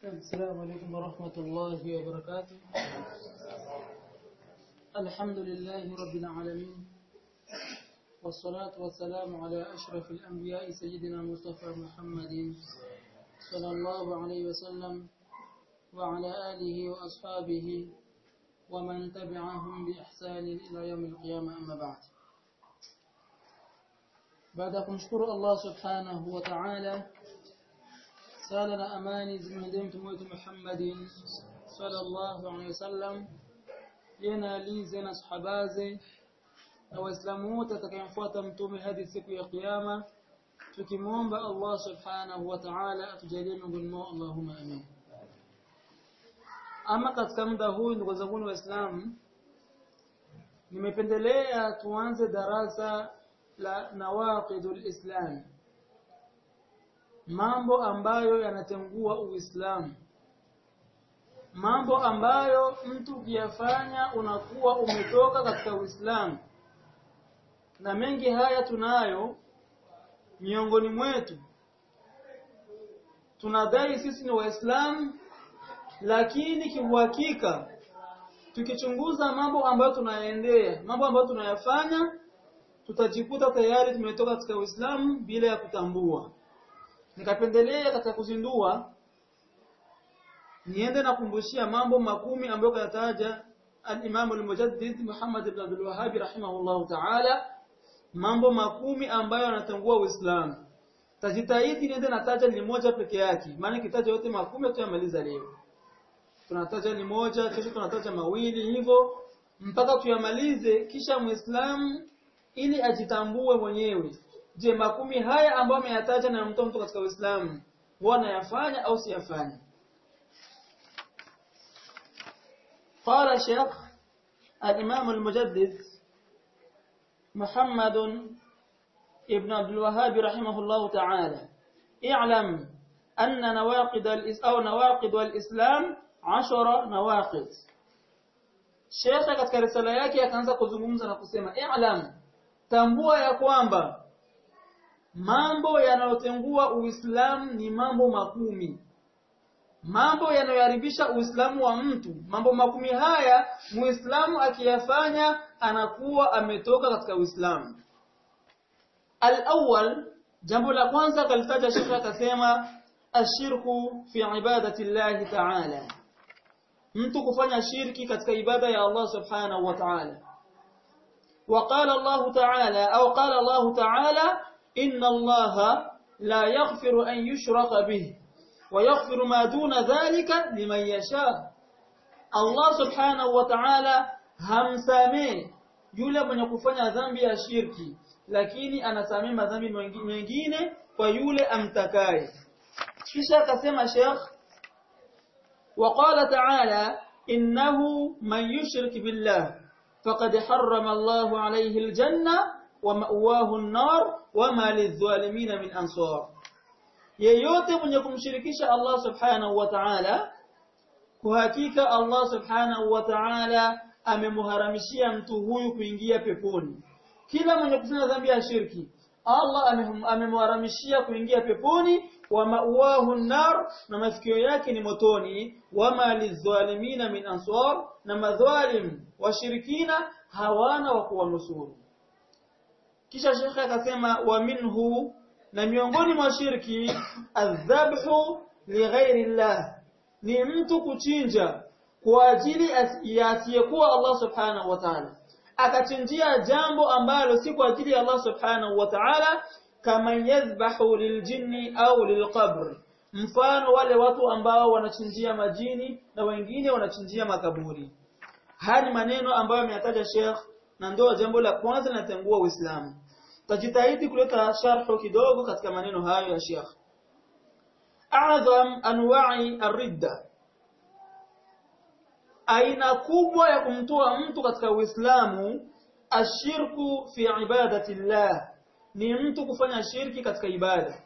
السلام عليكم ورحمة الله وبركاته الحمد لله رب العالمين والصلاة والسلام على أشرف الأنبياء سيدنا مصطفى محمد صلى الله عليه وسلم وعلى آله وأصحابه ومن تبعهم بإحسان إلى يوم القيامة أما بعد baada ya kumshukuru Allah subhanahu wa ta'ala sala na amani zimwendee mtume wetu Muhammadin sallallahu alaihi wasallam yena alize na sahabaze na waislamu wote atakayemfuata mtume hadi siku ya kiyama tukimwomba Allah subhanahu wa ta'ala atujalie miongoni mwao Allahumma amin ama katika muda huu ndugu zangu waislamu nimependelea tuanze darasa la nawaqidul islam mambo ambayo yanatengua uislamu mambo ambayo mtu ukiyafanya unakuwa umetoka katika uislamu na mengi haya tunayo miongoni mwetu tunadai sisi ni waislamu lakini kiuhakika tukichunguza mambo ambayo tunayaendea mambo ambayo tunayafanya tutajikuta tayari tumetoka katika Uislamu bila ya kutambua. Nikapendelea katika kuzindua niende nakumbushia mambo makumi ambayo kayataja al-Imam al-Mujaddid Muhammad ibn Abdul Wahhab rahimahullah ta'ala mambo makumi ambayo yanatangua Uislamu. Tajitahidi niende nataja ni moja peke yake maana kitaja yote makumi tuyamaliza leo. Tunataja ni moja kesho tunataja mawili hivyo mpaka tuyamalize kisha Muislamu ili ajitambue mwenyewe je makumi haya ambayo ameyataja na mtoa mtu katika Uislamu huwa yafanya au siyafanya قال شيخ الإمام المجدد محمد ابن عبد الوهاب رحمه الله تعالى اعلم أن نواقض أو نواقض الإسلام عشر نواقض شيخ katika risala yake akaanza kuzungumza na kusema i'lam tambua ya kwamba mambo yanayotengua Uislamu ni mambo makumi. Mambo yanayoharibisha Uislamu wa mtu, mambo makumi haya Muislamu akiyafanya anakuwa ametoka katika Uislamu. Al-awwal, jambo la kwanza kalitaja shekha akasema ashirku fi ibadati Allah ta'ala. Mtu kufanya shirki katika ibada ya Allah subhanahu wa ta'ala. وقال الله تعالى أو قال الله تعالى إن الله لا يغفر أن يشرك به ويغفر ما دون ذلك لمن يشاء الله سبحانه وتعالى hamsamee yule mwenye kufanya dhambi ya shirki lakini anasamee madhambi mengine kwa yule amtakaye kisha akasema Sheikh وقال تعالى إنه من يشرك بالله فقد حرم الله عليه الجنة ومأواه النار وما للظالمين من أنصار yeyote mwenye kumshirikisha Allah subhanahu wa ta'ala kwa hakika Allah subhanahu wa ta'ala amemharamishia mtu huyu kuingia peponi kila mwenye kufanya dhambi ya shirki Allah amemharamishia kuingia peponi wa ma'wahu nar na mafikio yake ni motoni wama lizalimina min ansar na madhalim washirikina hawana wa kuwanusuru kisha shekhe akasema wa minhu na miongoni mwa shirki adhabhu lighairi llah ni mtu kuchinja kwa ajili ya asiyekuwa Allah subhanahu wa ta'ala akachinjia jambo ambalo si kwa ajili ya Allah subhanahu wa ta'ala kama yadhbahu liljinni au lilqabr mfano wale watu ambao wanachinjia majini na wengine wanachinjia makaburi haya ni maneno ambayo ameyataja Sheikh na ndio jambo la kwanza linatengua Uislamu tajitahidi kuleta sharhu kidogo katika maneno hayo ya Sheikh A'zam anwa'i ar-ridda aina kubwa ya kumtoa mtu katika Uislamu ashirku fi ibadati llah ni mtu kufanya shirki katika ibada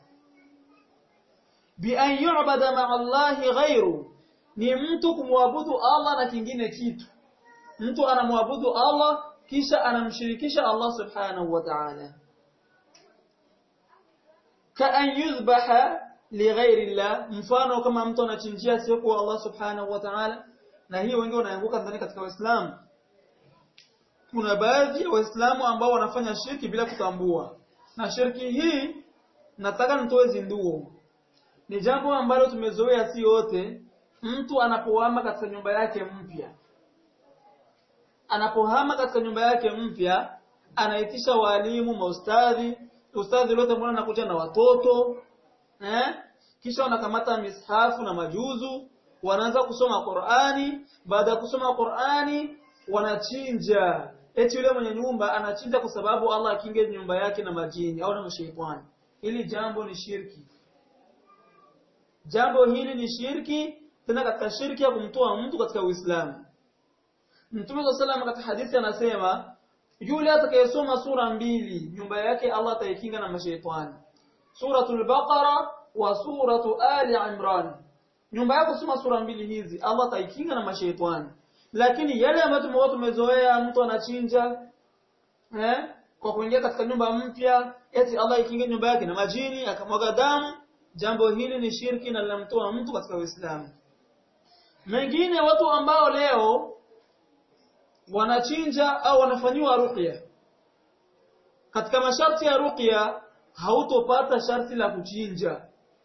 bi an yu'bada ma'a Allahi ghairu ni mtu kumwabudu Allah na kingine kitu mtu anamwabudu Allah kisha anamshirikisha Allah subhanahu wa ta'ala ka an yuzbaha lighairi llah mfano kama mtu anachinjia sio kwa Allah subhanahu wa ta'ala na hii wengi wanaanguka ndani katika Uislamu kuna baadhi ya waislamu ambao wanafanya shirki bila kutambua na shirki hii nataka nitoe zinduo ni jambo ambalo tumezoea si wote mtu anapohama katika nyumba yake mpya anapohama katika nyumba yake mpya anaitisha walimu maustadhi ustadhi lote mbona anakuja na watoto eh kisha wanakamata mishafu na majuzu wanaanza kusoma Qur'ani baada ya kusoma Qur'ani wanachinja eti yule mwenye nyumba anachinja kwa sababu Allah akinge nyumba yake na majini au na mashaitani hili jambo ni shirki jambo hili ni shirki tena katika shirki ya kumtoa mtu katika Uislamu Mtume wa sallam katika hadithi anasema yule atakayesoma sura mbili nyumba yake Allah ataikinga na mashaitani suratul baqara wa suratu ali imran nyumba yako soma sura mbili hizi Allah ataikinga na mashaitani lakini yale ambayo tumekuwa tumezoea mtu anachinja eh kwa kuingia katika nyumba mpya eti Allah ikinge nyumba yake na majini akamwaga damu jambo hili ni shirki na linamtoa mtu katika Uislamu mengine watu ambao leo wanachinja au wanafanyiwa ruqya katika masharti ya ruqya hautopata sharti la kuchinja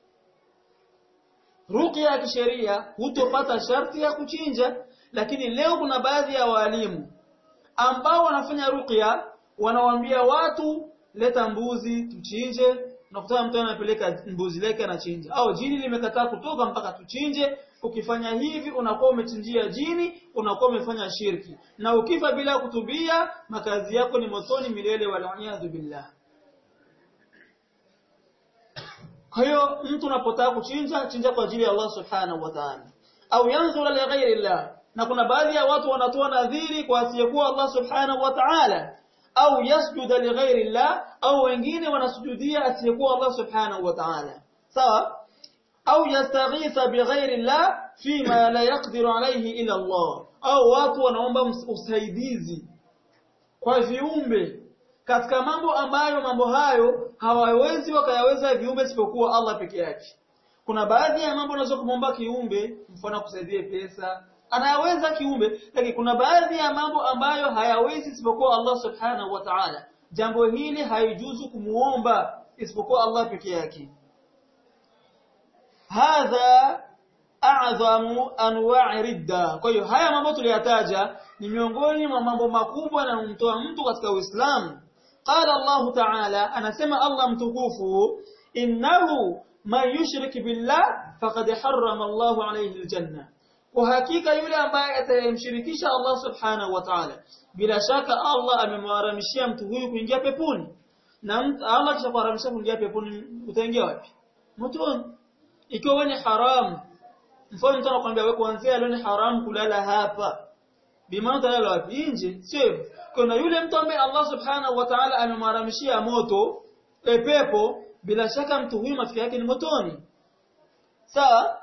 ruqya ya kisheria hutopata sharti ya kuchinja lakini leo kuna baadhi ya walimu ambao wanafanya ruqya wanawaambia watu leta mbuzi tuchinje unakuta mtu anapeleka mbuzi lake anachinja au jini limekataa kutoka mpaka tuchinje ukifanya hivi unakuwa umechinjia jini unakuwa umefanya shirki na ukifa bila kutubia makazi yako ni motoni milele wal billah kwa hiyo mtu unapotaka kuchinja chinja kwa ajili ya Allah subhanahu wa ta'ala au yanzura li ghairi Allah na kuna baadhi ya watu wanatoa nadhiri kwa asiyekuwa Allah subhanahu wa ta'ala au yasjuda li ghairi Allah au wengine wanasujudia asiyekuwa Allah subhanahu wa ta'ala sawa au yastaghitha bi ghairi Allah fima la yaqdiru alayhi ila Allah au watu wanaomba usaidizi kwa viumbe katika mambo ambayo mambo hayo hawawezi wakayaweza viumbe isipokuwa Allah peke yake kuna baadhi ya mambo unaweza kumwomba kiumbe mfano akusaidie pesa anayaweza kiumbe lakini kuna baadhi ya mambo ambayo hayawezi isipokuwa Allah subhanahu wa ta'ala jambo hili haijuzu kumuomba isipokuwa Allah peke yake hadha a'zamu anwa'i ridda kwa hiyo haya mambo tuliyataja ni miongoni mwa mambo makubwa yanayomtoa mtu katika Uislamu qala Allah ta'ala anasema Allah mtukufu innahu man yushrik billah faqad harrama Allah alayhi aljanna kwa hakika yule ambaye atayemshirikisha Allah subhanahu wa ta'ala bila shaka Allah amemharamishia mtu huyu kuingia peponi na mtu Allah kishakuharamisha kuingia peponi utaingia wapi motoni ikiwa ni haram mfano mtu anakuambia wewe kuanzia leo ni haram kulala hapa bimaana utalala wapi nje sio kuna yule mtu ambaye Allah subhanahu wa ta'ala amemharamishia moto e pepo bila shaka mtu huyu mafikio yake ni motoni sawa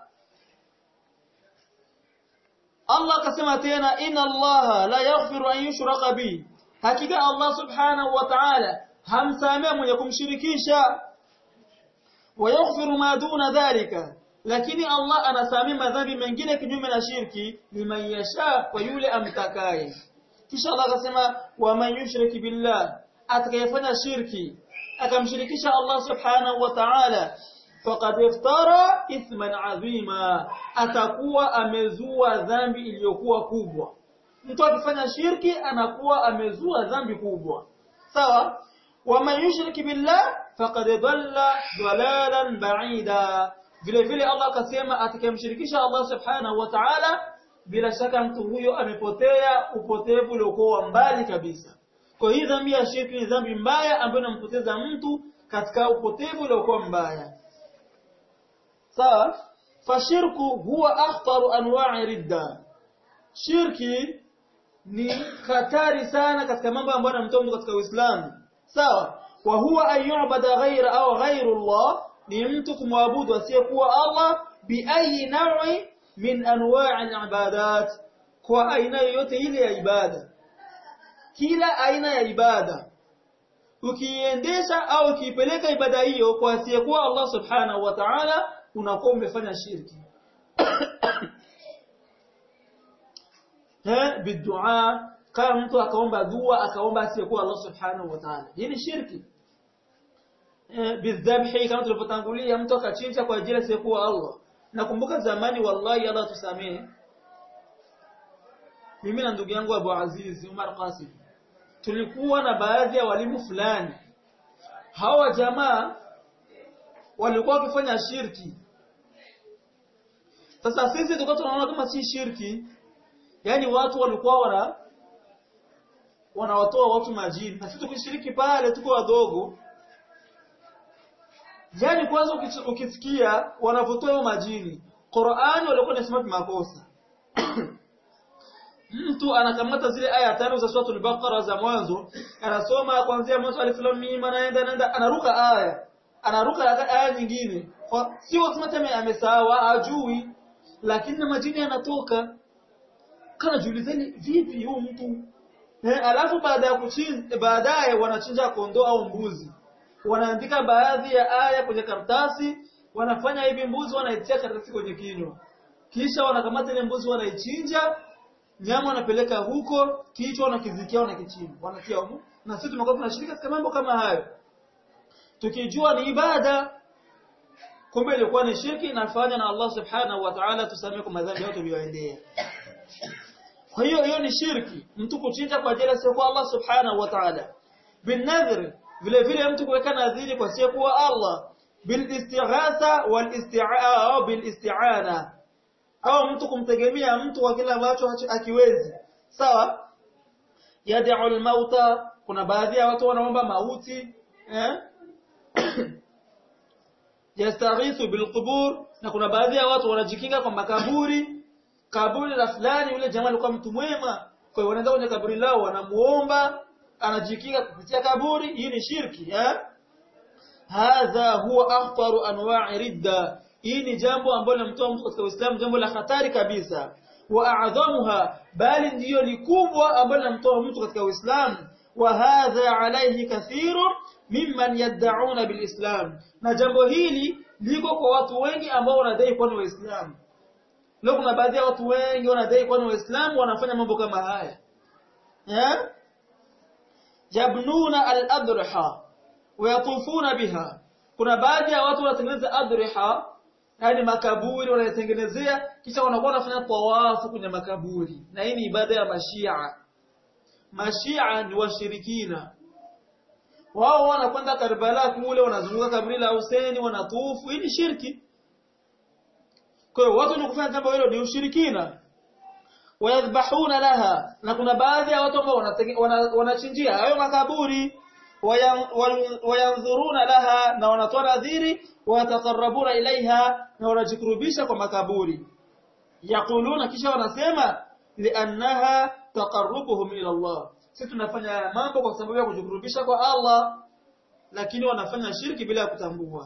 Allah akasema tena inna Allah la yaghfiru an yushraka bi hakika Allah subhanahu wa ta'ala hamsamea mwenye kumshirikisha wa yaghfiru ma duna dhalika lakini Allah anasamea madhambi mengine kinyume na shirki liman yasha kwa yule amtakaye kisha Allah akasema wa man yushrik billah atakayefanya shirki akamshirikisha Allah subhanahu wa ta'ala faqad iftara ithman azima atakuwa amezua dhambi iliyokuwa kubwa mtu akifanya shirki anakuwa amezua dhambi kubwa sawa waman yushrik billah faqad dhalla dhalalan ba'ida vile vile Allah akasema atakayemshirikisha Allah subhanahu wa ta'ala bila shaka mtu huyo amepotea upotevu uliokuwa mbali kabisa kwa hii dhambi ya shirki ni dhambi mbaya ambayo inampoteza mtu katika upotevu uliokuwa mbaya sawa fashirku huwa akhtaru anwa'i ridda shirki ni hatari sana katika mambo ambayo yanamtoa mtu katika Uislamu sawa wa huwa an yu'bada ghayra au ghayru Allah ni mtu kumwabudu asiyekuwa Allah bi ayi naw'i min anwa'i al-ibadat kwa aina yoyote ile ya ibada kila aina ya ibada ukiendesha au ukiipeleka ibada hiyo kwa asiyekuwa Allah subhanahu wa ta'ala unakuwa umefanya shirki eh bidua kama mtu akaomba dua akaomba asiyekuwa Allah subhanahu wa ta'ala hii ni shirki eh bidhabhi kama tulivyotangulia mtu akachinja kwa ajili asiyekuwa Allah nakumbuka zamani wallahi Allah tusamehe mimi na ndugu yangu Abu Aziz Umar Qasim tulikuwa na baadhi ya walimu fulani hawa jamaa walikuwa wakifanya shirki sasa sisi tulikuwa tunaona kama si shirki yani watu walikuwa wana wanawatoa watu majini na sisi tukishiriki pale tuko wadogo yani kwanza ukisikia wanavotoa hiyo majini Qur'ani walikuwa wanasema makosa mtu anakamata zile aya tano za suratul baqara za mwanzo anasoma kuanzia mwanzo alif lam mim anaenda anaenda anaruka aya anaruka aya nyingine sio kusema tena amesahau ajui lakini majini yanatoka kana jiulizeni vipi huyu mtu eh, alafu baada ya kuchinja baadaye wanachinja kondoo au mbuzi wanaandika baadhi ya aya kwenye karatasi wanafanya hivi mbuzi wanaitia karatasi kwenye kinywa kisha wanakamata ile mbuzi wanaichinja nyama wanapeleka huko kichwa wanakizikia wanakichimba wanatia huko na sisi tumekuwa tunashiriki katika mambo kama hayo tukijua ni ibada kumbe ilikuwa ni shirki inafanya na Allah subhanahu wa ta'ala tusamee kwa madhambi yote tuliyoendea kwa hiyo hiyo ni shirki mtu kuchinja kwa ajili ya kwa Allah subhanahu wa ta'ala bin nadhr vile vile mtu kuweka nadhiri kwa siku kwa Allah bil istighatha wal isti'aa au bil isti'ana au mtu kumtegemea mtu kwa kile ambacho akiwezi sawa yad'u al-mauta kuna baadhi ya watu wanaomba mauti eh yastaghithu bilqubur na kuna baadhi ya watu wanajikinga kwa makaburi kaburi la fulani yule jamaa alikuwa mtu mwema kwa hiyo wanaenda kwenye kaburi lao wanamuomba anajikinga kupitia kaburi hii ni shirki eh hadha huwa akhtaru anwa'i ridda hii ni jambo ambalo linamtoa mtu katika Uislamu jambo la hatari kabisa wa a'dhamuha bali ndiyo likubwa ambalo linamtoa mtu katika Uislamu wa hadha alayhi kathiru mimman yad'una bilislam na jambo hili liko kwa watu wengi ambao wanadai kuwa ni waislamu leo kuna baadhi ya watu wengi wanadai kuwa ni waislamu wanafanya mambo kama haya eh yabnuna al-adriha wayatufuna biha kuna baadhi ya watu wanatengeneza adriha yani makaburi wanatengenezea kisha wanakuwa wanafanya tawafu kwenye makaburi na hii ni ibada ya mashia mashia ni washirikina wao wanakwenda Karbala kule wanazunguka kaburi la Hussein wanatufu hii ni shirki kwa hiyo watu wanakufanya jambo hilo ni ushirikina wayadhbahuna laha na kuna baadhi ya watu ambao wanachinjia hayo makaburi wayanzuruna laha na wanatoa nadhiri wayatakarabuna ilaiha na wanajikurubisha kwa makaburi yaquluna kisha wanasema liannaha taqarrubuhum ila Allah sisi tunafanya mambo kwa sababu ya kujikurubisha kwa Allah lakini wanafanya shirki bila kutambua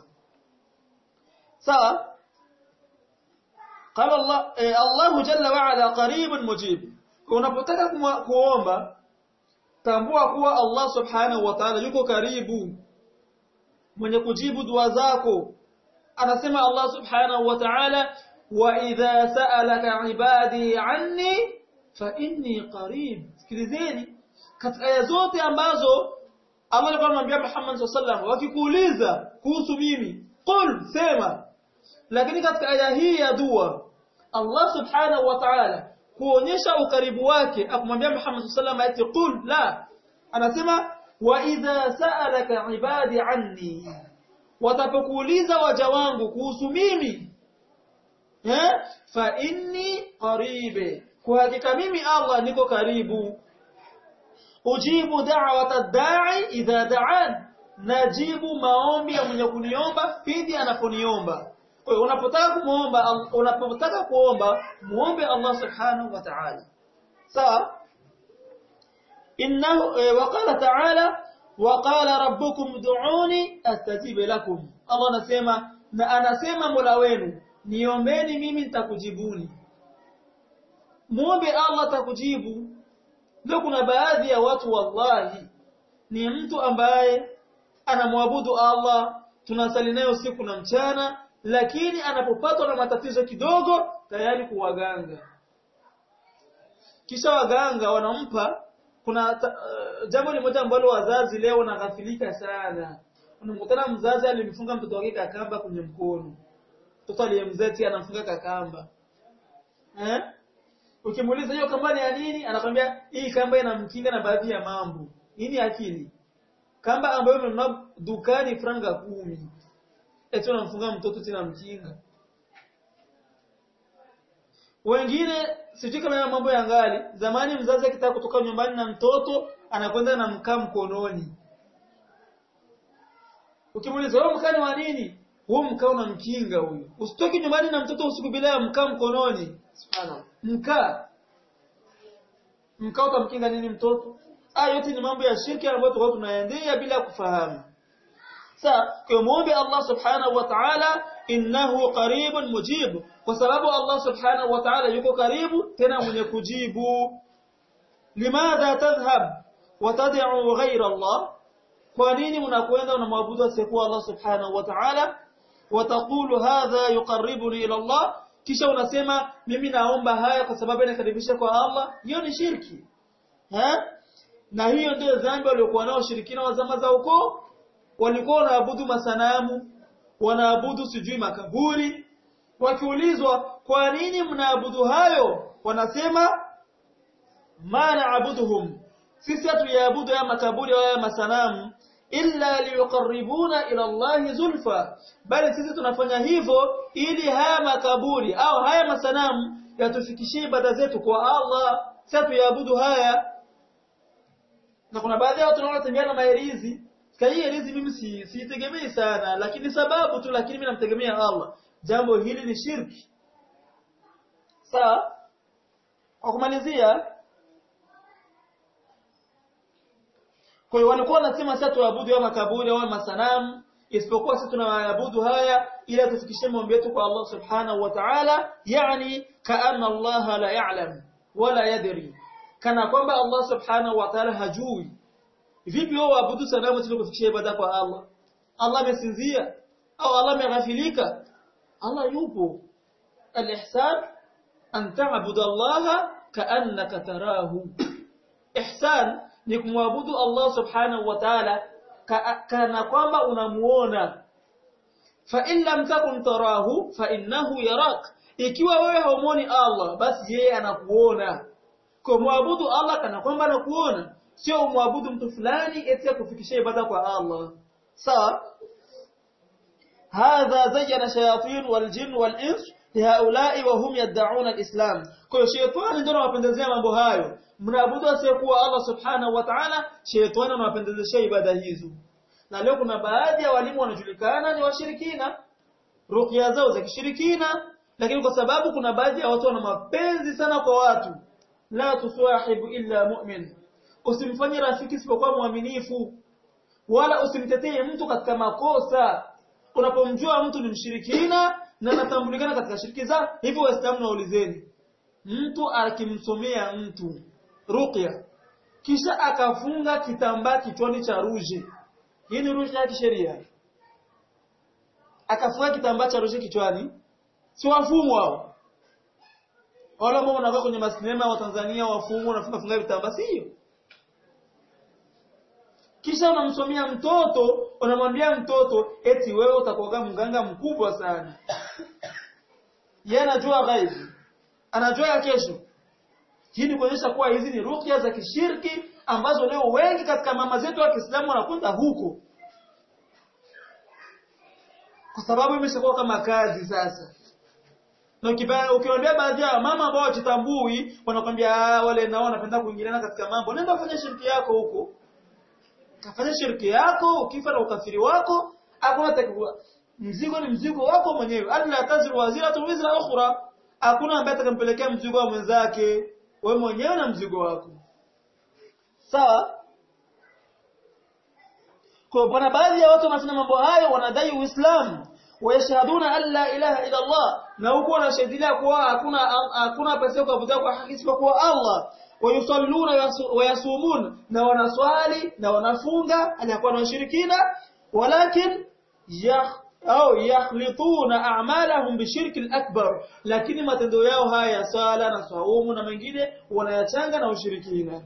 sawa قال الله الله جل وعلا قريب مجيب unapotaka kuomba tambua kuwa Allah subhanahu wa ta'ala yuko karibu mwenye kujibu dua zako anasema Allah subhanahu wa ta'ala wa idha sa'alaka ibadi anni fa inni qarib sikilizeni katika aya zote ambazo Allah alikuwa anamwambia Muhammad sallallahu wakikuuliza kuhusu mimi qul sema lakini katika aya hii ya dua Allah subhanahu wa ta'ala kuonyesha ukaribu wake akamwambia Muhammad sallallahu alayhi wasallam qul la anasema wa idha sa'alaka ibadi anni watapokuuliza waja wangu kuhusu mimi eh fa inni qaribe kwa hakika mimi Allah niko karibu ujibu da'wata da'i idha da'an najibu maombi ya mwenye kuniomba pindi anaponiomba kwa hiyo unapotaka kumuomba unapotaka kuomba muombe Allah subhanahu wa ta'ala sawa innahu waqala ta'ala waqala rabbukum ud'uni astajib lakum Allah anasema na anasema Mola wenu niombeni mimi nitakujibuni muombe Allah atakujibu ndio kuna baadhi ya watu wallahi ni mtu ambaye anamwabudu Allah tunasali naye usiku na mchana lakini anapopatwa na matatizo kidogo tayari kuwaganga kisha waganga wanampa kuna uh, jambo limoja ambalo wazazi leo wanaghafilika sana unamkutana mzazi alimfunga mtoto wake kakamba kwenye mkono mtoto aliyemzeti anamfunga kakamba eh ukimuuliza hiyo kamba ni ya nini anakwambia hii kamba inamkinga na baadhi ya mambo nini akili kamba ambayo umenunua dukani franga kumi eti unamfunga mtoto tena mkinga wengine sijui kama ya mambo ya ngali zamani mzazi akitaka kutoka nyumbani na mtoto anakwenda na mkaa mkononi ukimuuliza wewe mkaa ni wa nini huo mkaa unamkinga huyo usitoki nyumbani na mtoto usiku bila ya mkaa mkononi subhanallah mkaa mkaa utamkinga nini mtoto haya yote ni mambo ya shirki ambayo tulikuwa tunaendea bila kufahamu sa kumwombe Allah subhanahu wa ta'ala innahu qaribun mujib kwa sababu Allah subhanahu wa ta'ala yuko karibu tena mwenye kujibu limadha tadhhab wa tad'u ghayra Allah kwa nini unakwenda unamwabudu asiyekuwa Allah subhanahu wa ta'ala wa taqulu hadha yuqarribuni ila Allah kisha unasema mimi naomba haya kwa sababu inakaribisha kwa Allah hiyo ni shirki ha na hiyo ndio dhambi waliokuwa nao shirikina wa zama za ukoo walikuwa wanaabudu masanamu wanaabudu sijui makaburi wakiulizwa kwa nini mnaabudu hayo wanasema ma naabuduhum sisi hatuyaabudu ya makaburi au ya masanamu illa liyuqarribuna ila Allah zulfa bali sisi tunafanya hivyo ili haya makaburi au haya masanamu yatufikishie ibada zetu kwa Allah sisi hatuyaabudu haya na kuna baadhi ya watu wanaotembea na maherizi Sika hii herizi mimi si siitegemei sana lakini sababu tu lakini mimi namtegemea Allah. Jambo hili ni shirki. Sawa? Kwa kumalizia kwa hiyo walikuwa wanasema sasa tuabudu ya makaburi au masanamu isipokuwa sisi tunaabudu haya ili tufikishe maombi yetu kwa Allah Subhanahu wa Ta'ala yani kaanna Allah la ya'lam wala yadri kana kwamba Allah Subhanahu wa Ta'ala hajui vipi wao waabudu sanamu ili kufikisha ibada kwa Allah Allah amesinzia au Allah ameghafilika Allah yupo al-ihsan an ta'budu Allah ka'annaka tarahu ihsan ni kumwabudu Allah subhanahu wa ta'ala kana kwamba unamuona fa in lam takun tarahu fa innahu yarak ikiwa wewe haumuoni Allah basi yeye anakuona kwa muabudu Allah kana kwamba anakuona sio umwabudu mtu fulani eti akufikishia ibada kwa Allah sawa hadha zayyana shayatin waljin walins lihaulai wa hum yad'un alislam kwa hiyo shetani ndio anawapendezea mambo hayo mnaabudu asiyekuwa Allah subhanahu wa ta'ala shetani anawapendezesha ibada hizo na leo kuna baadhi ya walimu wanajulikana ni washirikina ruqya zao za kishirikina lakini kwa sababu kuna baadhi ya watu wana mapenzi sana kwa watu la tusahibu illa mu'min usimfanye rafiki isipokuwa mwaminifu wala usimtetee mtu katika makosa unapomjua mtu ni mshirikina na anatambulikana katika shiriki za hivyo waislamu naulizeni mtu akimsomea mtu ruqya kisha akafunga kitambaa kichwani cha ruje hii ni ruje ya kisheria akafunga kitambaa cha ruje kichwani si wafumu hao wala ambao wanakaa kwenye masinema wa Tanzania wafumu wanafunga funga vitambaa sio kisha unamsomea mtoto unamwambia mtoto eti wewe utakuwa mganga mkubwa sana yeye anajua ghaibu anajua ya kesho hii ni kuonyesha kuwa hizi ni ruqya za kishirki ambazo leo wengi katika mama zetu wa Kiislamu wanakwenda huko kwa sababu imeshakuwa kama kazi sasa na ukiwaambia baadhi ya mama ambao wajitambui wanakwambia wale nao wanapenda kuingiliana katika mambo nenda fanya shirki yako huko kafanya shirki yako ukifa na ukafiri wako hakuna takwa mzigo ni mzigo wako mwenyewe alla taziru waziratu wizra ukhra hakuna ambaye atakampelekea mzigo wa mwenzake wewe mwenyewe na mzigo wako sawa kwa bwana baadhi ya watu wanafanya mambo hayo wanadai uislamu wayashhaduna an la ilaha illa Allah na huko wanashahidia kuwa hakuna hakuna pesa kuabudia kwa haki isipokuwa Allah wayusalluna wayasumun na wanaswali na wanafunga aliyakuwa na washirikina walakin yakh au yakhlituna a'malahum bishirki al-akbar lakini matendo yao haya ya sala na saumu na mengine wanayachanga na ushirikina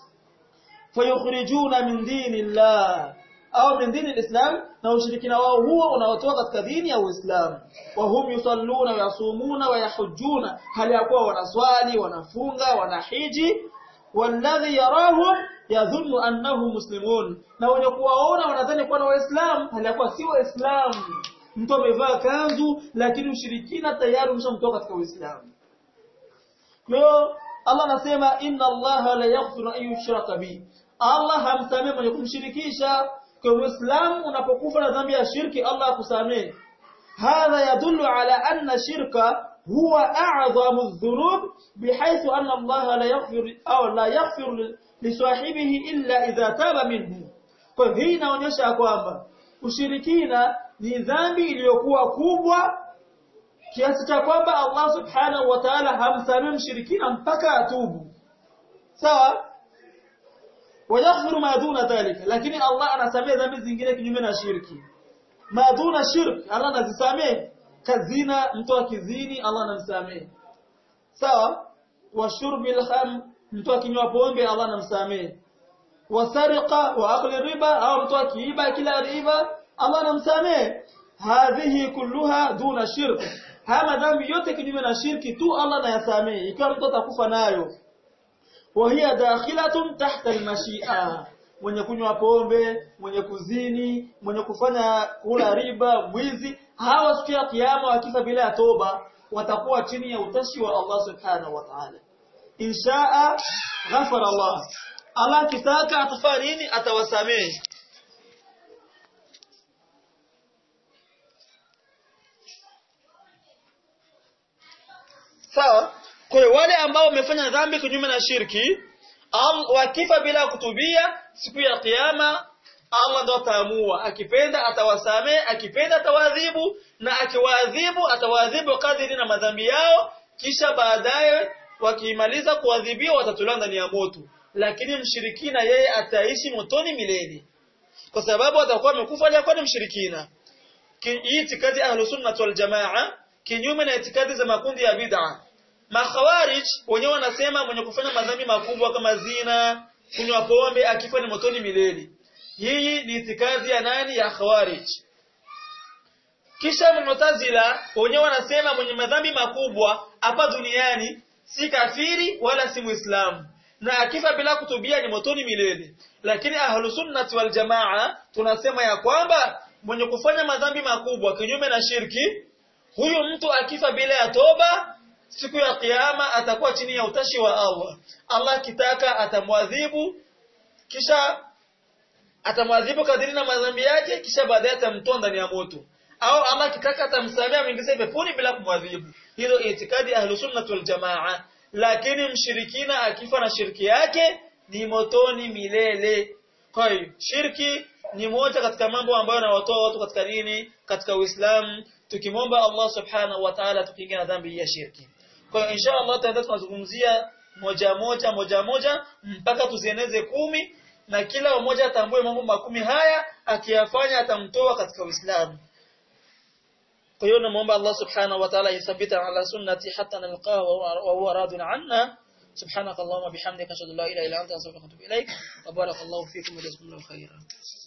fayukhrijuna min dinillah au min dini al-islam na ushirikina wao huo unaotoka katika dini ya Uislamu wa hum yusalluna wa yasumuna wa yahujjuna hali ya kuwa wanaswali wanafunga wanahiji walladhi yarahum yadhunnu annahum muslimun na wenye kuwaona wanadhani kuwa na waislamu hali ya kuwa si waislamu mtu amevaa kanzu lakini ushirikina tayari umeshamtoka katika uislamu kwa hiyo Allah anasema inna Allah la yaghfiru an yushraka bi Allah hamsamehe mwenye kumshirikisha kwa Uislamu unapokufa na dhambi ya shirki Allah akusamehe hadha yadullu ala anna shirka huwa a'zamu adh-dhunub bihaythu anna Allah la yaghfir aw la yaghfir li sahibihi illa idha taba minhu kwa hii inaonyesha kwamba ushirikina ni dhambi iliyokuwa kubwa kiasi cha kwamba Allah subhanahu wa ta'ala hamsamehe mshirikina mpaka atubu sawa wayaghfiru ma duna dhalika lakini Allah anasamehe dhambi zingine kinyume na shirki ma duna shirk Allah anazisamehe kazina mtu akizini Allah anamsamehe sawa wa shurbil kham mtu akinywa pombe Allah anamsamehe wa sariqa wa akli riba au mtu akiiba kila riba Allah anamsamehe hadhihi kulluha duna shirk haya madhambi yote kinyume na shirki tu Allah anayasamehe ikiwa mtu atakufa nayo وهي داخلة تحت المشيئة mwenye kunywa pombe mwenye kuzini mwenye kufanya kula riba mwizi hawa siku ya kiyama wakifa bila ya toba watakuwa chini ya utashi wa Allah subhanahu wa ta'ala inshaa ghafara Allah Allah kitaka atafanya nini atawasamehe sawa kwa hiyo wale ambao wamefanya dhambi kinyume na shirki wakifa bila kutubia siku ya kiyama Allah ndo ataamua akipenda atawasamee akipenda atawadhibu na akiwaadhibu atawaadhibu kadiri na madhambi yao kisha baadaye wakimaliza kuadhibiwa watatolewa ndani ya moto lakini mshirikina yeye ataishi motoni milele kwa sababu atakuwa amekufa aliyakuwa ni mshirikina itikadi ahlus sunnah wal jamaa kinyume na itikadi za makundi ya bid'ah Makhawarij wenyewe wanasema mwenye kufanya madhambi makubwa kama zina, kunywa pombe akifa ni motoni milele. Hii ni itikadi ya nani ya Khawarij. Kisha Mu'tazila wenyewe wanasema mwenye madhambi makubwa hapa duniani si kafiri wala si Muislamu na akifa bila kutubia ni motoni milele. Lakini Ahlus Sunnah wal Jamaa tunasema ya kwamba mwenye kufanya madhambi makubwa kinyume na shirki huyu mtu akifa bila ya toba siku ya kiyama atakuwa chini ya utashi wa Allah. Allah kitaka atamwadhibu kisha atamwadhibu kadiri na madhambi yake kisha baadaye atamtoa ndani ya moto. Au Allah kitaka atamsamea amwingize peponi bila kumwadhibu. Hilo itikadi ahlu sunnah wal jamaa. Lakini mshirikina akifa na shirki yake ni motoni milele. Kwa hiyo shirki ni moja katika mambo ambayo yanawatoa watu katika dini, katika Uislamu. Tukimwomba Allah subhanahu wa ta'ala tukinge na dhambi ya shirki. Kwa hiyo insha Allah tutaenda tunazungumzia moja moja moja moja mpaka tuzieneze kumi na kila mmoja atambue mambo makumi haya akiyafanya atamtoa katika Uislamu. Kwa hiyo namuomba Allah subhanahu wa ta'ala yathabita ala sunnati hatta nalqahu wa huwa radin anna سبحانك اللهم وبحمدك اشهد ان لا اله الا انت استغفرك واتوب اليك وبارك الله فيكم وجزاكم الله خيرا